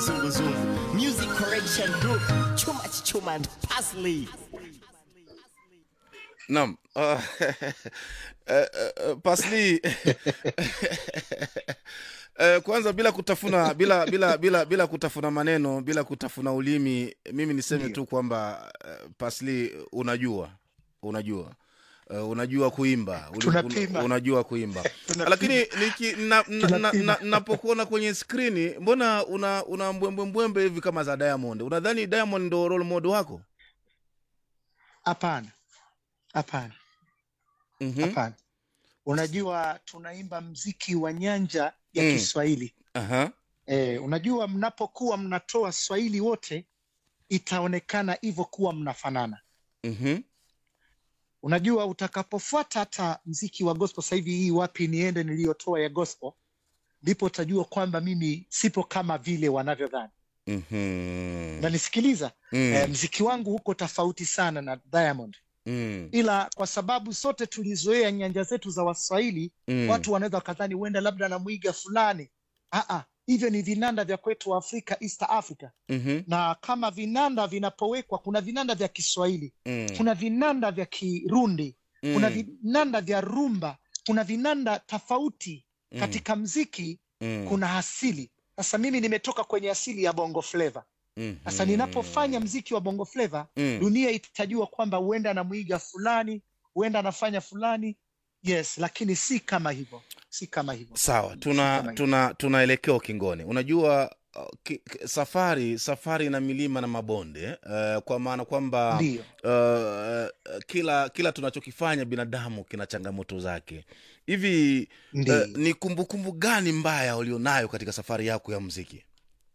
kizunguzungu. Music Correction Group, Chuma Chuma and Parsley. Naam. Uh, uh, uh, Pasli uh, kwanza bila kutafuna bila bila bila bila kutafuna maneno bila kutafuna ulimi, mimi niseme Ndio. tu kwamba uh, Pasli unajua unajua Uh, unajua kuimba Uli- Tunapima. un- unajua kuimba Tunapima. lakini niki- na- na- na- Tunapima. na- napokuona kwenye skrini mbona una una mbwembwe mbwembe hivi kama za Diamond unadhani Diamond ndo role model wako Hapana, hapana, Mhm. hapana. Unajua tunaimba mziki wa nyanja ya Mm. Kiswahili. Aha. E, unajua mnapokuwa mnatoa Swahili wote itaonekana hivyo kuwa mnafanana. Mhm. Unajua utakapofuata hata mziki wa gospel sasa hivi, hii wapi niende niliyotoa ya gospel, ndipo utajua kwamba mimi sipo kama vile wanavyodhani. Mhm. Unanisikiliza? Mm. E, mziki wangu huko tofauti sana na Diamond, Mm. ila kwa sababu sote tulizoea nyanja zetu za Waswahili Mm. watu wanaweza wakadhani huenda labda na mwiga fulani. Aa, hivyo ni vinanda vya kwetu Afrika, East Africa, Mhm. na kama vinanda vinapowekwa, kuna vinanda vya Kiswahili, Mm. kuna vinanda vya Kirundi, kuna Mm. vinanda vya rumba, kuna vinanda tofauti Mm. katika mziki, Mm. kuna asili. Sasa mimi nimetoka kwenye asili ya bongo flava. Mhm. Sasa ninapofanya mziki wa bongo flava, Mm. dunia itajua kwamba huenda anamwiga fulani, huenda anafanya fulani, yes, lakini si kama hivyo, si kama hivyo. sawa Si tuna kama hivyo. tuna tunaelekea ukingoni unajua uh, ki, ki- safari safari na milima na mabonde uh, kwa maana kwamba Ndiyo. uh, uh, kila kila tunachokifanya binadamu kina changamoto zake hivi Ndiyo. uh, ni kumbukumbu gani mbaya ulionayo katika safari yako ya mziki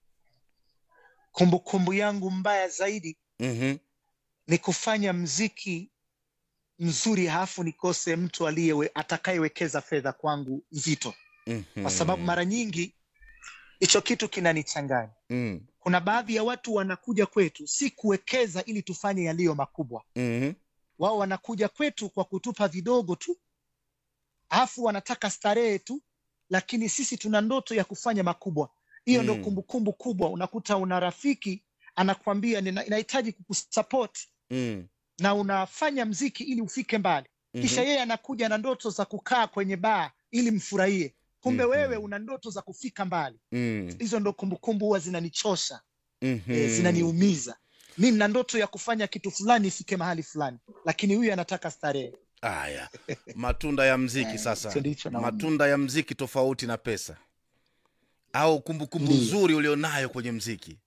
Kumbukumbu yangu mbaya zaidi mm-hmm. ni kufanya mziki mzuri halafu nikose mtu aliyewe atakayewekeza fedha kwangu nzito, Mm-hmm. kwa sababu mara nyingi hicho kitu kinanichanganya. mm. Kuna baadhi ya watu wanakuja kwetu si kuwekeza ili tufanye yaliyo makubwa, mm-hmm. wao wanakuja kwetu kwa kutupa vidogo tu, alafu wanataka starehe tu, lakini sisi tuna ndoto ya kufanya makubwa. Hiyo ndo Mm. kumbukumbu kubwa. Unakuta una rafiki anakwambia "Nina- ninahitaji kukusupport mm. na unafanya mziki ili ufike mbali, kisha Mhm. yeye anakuja na ndoto za kukaa kwenye baa ili mfurahie, kumbe Mhm. wewe una ndoto za kufika mbali. mm. Hizo ndo kumbukumbu huwa zinanichosha, mm-hmm. eh, zinaniumiza. Mi nina ndoto ya kufanya kitu fulani ifike mahali fulani, lakini huyu anataka starehe. Aya, matunda ya mziki Eh, sasa, hicho ndicho naona. matunda ya mziki tofauti na pesa, au kumbukumbu Ndiyo. nzuri ulionayo kwenye mziki.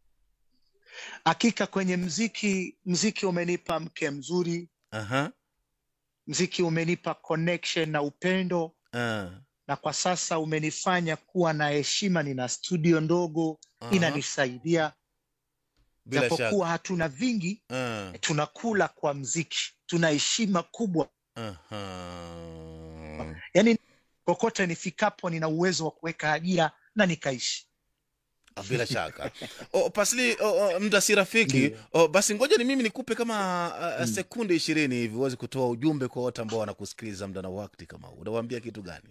Hakika kwenye mziki, mziki umenipa mke mzuri, Aha, mziki umenipa connection na upendo, ah, na kwa sasa umenifanya kuwa na heshima. Nina studio ndogo aha, inanisaidia, bila shaka. japokuwa hatuna vingi, Ah, tunakula kwa mziki, tuna heshima kubwa. aha. Yani kokote nifikapo, nina uwezo wa kuweka ajira na nikaishi. Ah, bila shaka o, pasli o, o, mda si rafiki Ndiyo. o, basi ngoja ni mimi nikupe kama uh, Mm. sekunde ishirini hivi uweze kutoa ujumbe kwa wote ambao wanakusikiliza mda na wakati kama huu unawaambia kitu gani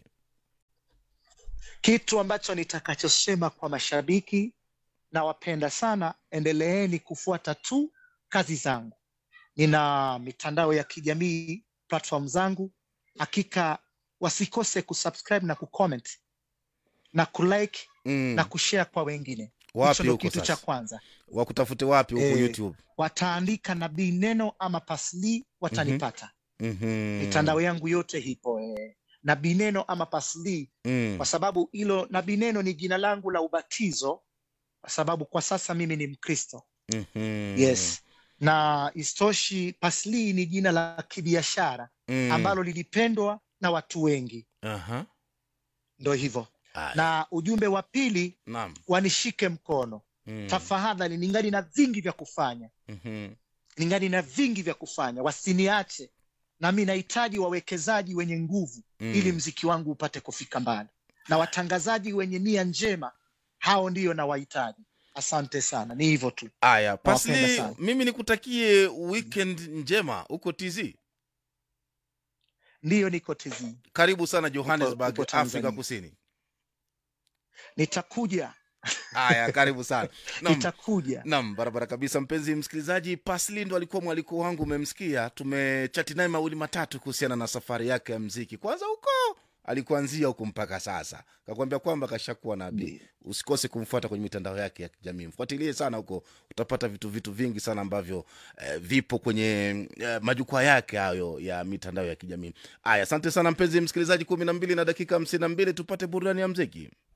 Kitu ambacho nitakachosema kwa mashabiki, nawapenda sana, endeleeni kufuata tu kazi zangu. Nina mitandao ya kijamii, platform zangu, hakika wasikose kusubscribe na kucomment na kulike mm. na kushare kwa wengine. Hicho wapi ndo huko kitu cha sasa kwanza. wakutafute wapi huko Eh, youtube Wataandika nabii neno ama pasli, watanipata. mm-hmm. Mitandao yangu yote hipo eh, nabii neno ama pasli mm. kwa sababu hilo nabii neno ni jina langu la ubatizo, kwa sababu kwa sasa mimi ni Mkristo. mm-hmm. Yes, na istoshi, pasli ni jina la kibiashara mm. ambalo lilipendwa na watu wengi, Aha. ndo hivyo. Aya. Na ujumbe wa pili, Naam. wanishike mkono Mm. tafadhali, ningali na vingi vya kufanya, Mhm. ningali na vingi vya kufanya, wasiniache. Nami nahitaji wawekezaji wenye nguvu Mm. ili mziki wangu upate kufika mbali, na watangazaji wenye nia njema, hao ndiyo nawahitaji. Asante sana, ni hivyo tu. Aya, Nawapenda Pasli, sana. mimi nikutakie weekend njema huko TZ. Ndiyo, niko TZ, Karibu sana Johannesburg, Uko- uko Afrika Tanzania. Kusini. nitakuja haya karibu sana Naam. itakuja Naam, barabara kabisa, mpenzi msikilizaji. Pasli ndo alikuwa mwaliko wangu, umemsikia. Tumechati naye mawili matatu kuhusiana na safari yake ya mziki, kwanza huko alikuanzia huku mpaka sasa, kakwambia kwamba kashakuwa nabii. Ndiyo. Usikose kumfuata kwenye mitandao yake ya kijamii, mfuatilie sana huko, utapata vitu vitu vingi sana ambavyo eh, vipo kwenye eh, majukwaa yake hayo ya mitandao ya kijamii. Aya, asante sana mpenzi msikilizaji, kumi na mbili na dakika hamsini na mbili tupate burudani ya mziki.